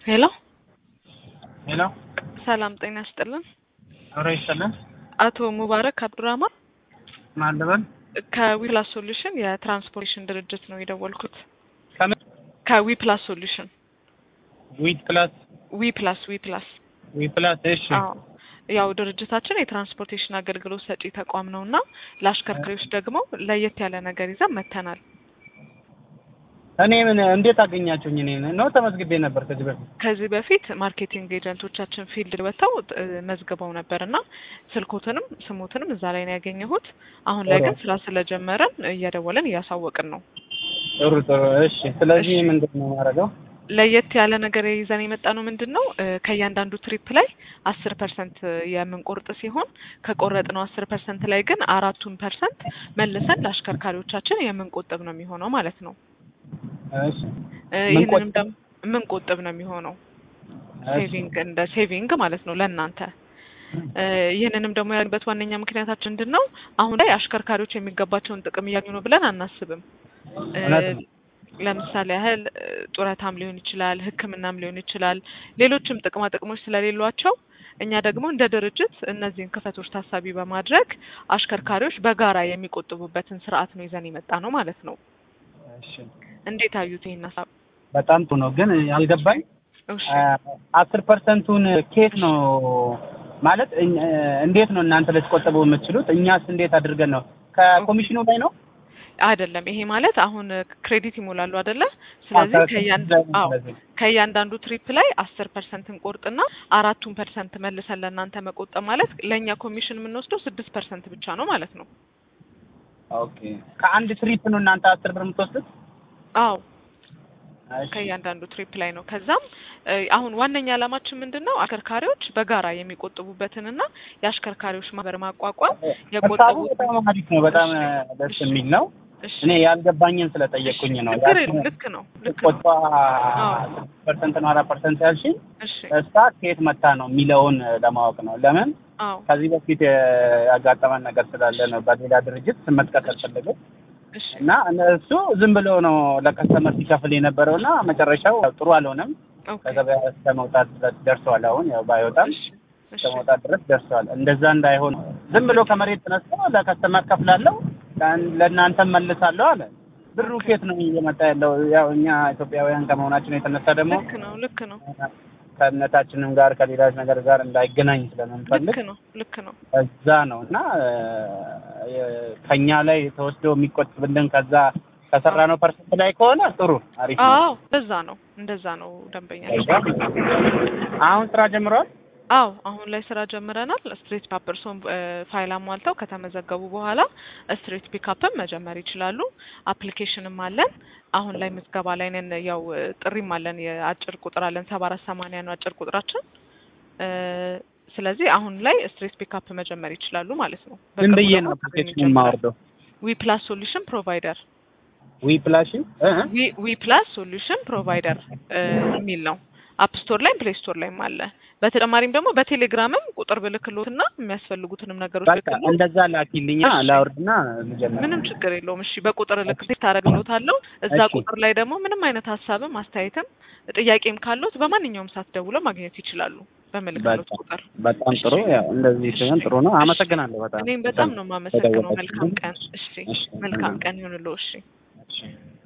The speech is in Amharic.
ሄሎ ሄሎ ሰላም ጤና ይስጥልን። አብሮ ይስጥልን። አቶ ሙባረክ አብዱራህማን ማን ልበል? ከዊፕላስ ሶሉሽን የትራንስፖርቴሽን ድርጅት ነው የደወልኩት። ከምን ከዊፕላስ ሶሉሽን ዊት ፕላስ ዊፕላስ ዊፕላስ ዊ ፕላስ እሺ አዎ ያው ድርጅታችን የትራንስፖርቴሽን አገልግሎት ሰጪ ተቋም ነው እና ለአሽከርካሪዎች ደግሞ ለየት ያለ ነገር ይዘን መተናል። እኔ ምን እንዴት አገኛችሁኝ? እኔ ነው ተመዝግቤ ነበር ከዚህ በፊት ከዚህ በፊት ማርኬቲንግ ኤጀንቶቻችን ፊልድ ወጥተው እ፣ መዝግበው ነበር እና ስልኮትንም ስሞትንም እዛ ላይ ነው ያገኘሁት። አሁን ላይ ግን ስራ ስለጀመረን እየደወለን እያሳወቅን ነው። ጥሩ ጥሩ እሺ ስለዚህ እሺ። ምንድን ነው ማድረገው ለየት ያለ ነገር ይዘን የመጣ ነው ምንድን ነው እ፣ ከእያንዳንዱ ትሪፕ ላይ አስር ፐርሰንት የምንቆርጥ ሲሆን ከቆረጥነው አስር ፐርሰንት ላይ ግን አራቱን ፐርሰንት መልሰን ለአሽከርካሪዎቻችን የምንቆጥብ ነው የሚሆነው ማለት ነው። እሺ እ፣ ምን ይህንንም ቆጥ- ደግሞ የምንቆጥብ ነው የሚሆነው እሺ ሴቪንግ እንደ ሴቪንግ ማለት ነው ለእናንተ እ፣ ይህንንም ደግሞ ያልንበት ዋነኛ ምክንያታችን ምንድን ነው? አሁን ላይ አሽከርካሪዎች የሚገባቸውን ጥቅም እያገኙ ነው ብለን አናስብም። እ፣ እውነት ነው። ለምሳሌ ያህል እ፣ ጡረታም ሊሆን ይችላል፣ ሕክምናም ሊሆን ይችላል፣ ሌሎችም ጥቅማ ጥቅሞች ስለሌሏቸው እኛ ደግሞ እንደ ድርጅት እነዚህን ክፈቶች ታሳቢ በማድረግ አሽከርካሪዎች በጋራ የሚቆጥቡበትን ስርዓት ነው ይዘን የመጣ ነው ማለት ነው። እሺ እንዴት አዩት ይህን ሀሳብ? በጣም ጥሩ ነው። ግን ያልገባኝ እሺ አስር ፐርሰንቱን ኬት ነው ማለት እኝ- እንዴት ነው እናንተ ልትቆጥቡ የምትችሉት? እኛስ እንዴት አድርገን ነው? ከኮሚሽኑ ላይ ነው? አይደለም ይሄ ማለት አሁን ክሬዲት ይሞላሉ አይደለ? ስለዚህ አዎ፣ ከእያንዳ ከ- አዎ ስለዚህ ከእያንዳንዱ ትሪፕ ላይ አስር ፐርሰንት እንቆርጥና አራቱን ፐርሰንት መልሰን ለእናንተ መቆጠብ ማለት ለእኛ ኮሚሽን የምንወስደው ስድስት ፐርሰንት ብቻ ነው ማለት ነው። ኦኬ ከአንድ ትሪፕ ነው እናንተ አስር ብር የምትወስዱት? አዎ እሺ። ከእያንዳንዱ ትሪፕ ላይ ነው። ከዛም እ፣ አሁን ዋነኛ ዓላማችን ምንድን ነው? አሽከርካሪዎች በጋራ የሚቆጥቡበትንና የአሽከርካሪዎች ማህበር ማቋቋም ሀሳቡ የቆጠቡት በጣም አሪፍ ነው። በጣም ደስ የሚል ነው። እሺ እኔ ያልገባኝን ስለጠየቅኩኝ ነው። ችግር የለም። ልክ ነው ልክ ነው። ቆጧ ፐርሰንት ነው አራት ፐርሰንት ያልሽኝ እሺ እሷ ከየት መታ ነው የሚለውን ለማወቅ ነው። ለምን አዎ ከዚህ በፊት ያጋጠመን ነገር ስላለ ነው። በሌላ ድርጅት ስም መጥቀስ አልፈለግም እሺ እና እነሱ ዝም ብሎ ነው ለከስተመር ሲከፍል የነበረው እና መጨረሻው ያው ጥሩ አልሆነም። ኦኬ ከገበያ እስከ መውጣት ድረስ ደርሰዋል። አሁን ያው ባይወጣም እሺ እሺ እስከ መውጣት ድረስ ደርሰዋል። እንደዛ እንዳይሆን ዝም ብሎ ከመሬት ተነስቶ ለከስተመር ከፍላለሁ ለአን- ለእናንተም መልሳለሁ አለ። ብሩ ኬት ነው እየመጣ ያለው? ያው እኛ ኢትዮጵያውያን ከመሆናችን የተነሳ ደግሞ ልክ ነው ልክ ነው ከእምነታችንም ጋር ከሌላች ነገር ጋር እንዳይገናኝ ስለምንፈልግ ልክ ነው ልክ ነው እዛ ነው እና እ፣ ከኛ ላይ ተወስዶ የሚቆጥብልን ከዛ ከሰራ ነው ፐርሰንት ላይ ከሆነ ጥሩ አሪፍ ነው። አዎ እንደዛ ነው እንደዛ ነው ደንበኛ አሁን ስራ ጀምረዋል። አዎ አሁን ላይ ስራ ጀምረናል። ስትሬት ፓፐርሶን ፋይል አሟልተው ከተመዘገቡ በኋላ ስትሬት ፒካፕም መጀመር ይችላሉ። አፕሊኬሽንም አለን። አሁን ላይ ምዝገባ ላይ ነን። ያው እ፣ ጥሪም አለን። የአጭር ቁጥር አለን። ሰባ አራት ሰማንያ ነው አጭር ቁጥራችን። እ፣ ስለዚህ አሁን ላይ ስትሬት ፒካፕ መጀመር ይችላሉ ማለት ነው። ምን በቅርቡ ብዬ ደግሞ ነው ጥሪ አፕሊኬሽን እንጀምራለን። የማወርደው? ዊ ፕላስ ሶሉሽን ፕሮቫይደር ዊ ፕላሽ እ? ዊ ዊ ፕላስ ሶሉሽን ፕሮቫይደር የሚል ነው። አፕ ስቶር ላይም ፕሌይ ስቶር ላይም አለ። በተጨማሪም ደግሞ በቴሌግራምም ቁጥር ብልክሎትና የሚያስፈልጉትንም ነገሮች በቃ ልክሎት እንደዛ ላኪልኛ እሺ። ላውርድና ልጀምር። ምንም ችግር የለውም። እሺ በቁጥር ልክ ታደርግሎታለሁ። እዛ እሺ። ቁጥር ላይ ደግሞ ምንም አይነት ሀሳብም አስተያየትም ጥያቄም ካሉት በማንኛውም ሰዓት ደውለው ማግኘት ይችላሉ በምልክሎት በጣም ቁጥር። በጣም ጥሩ። ያው እንደዚህ ሲሆን ጥሩ ነው። አመሰግናለሁ በጣም እኔም በጣም ነው የማመሰግነው። ተደወላችሁ። መልካም ቀን። እሺ እሺ። መልካም ቀን ይሁንልዎ። እሺ እሺ።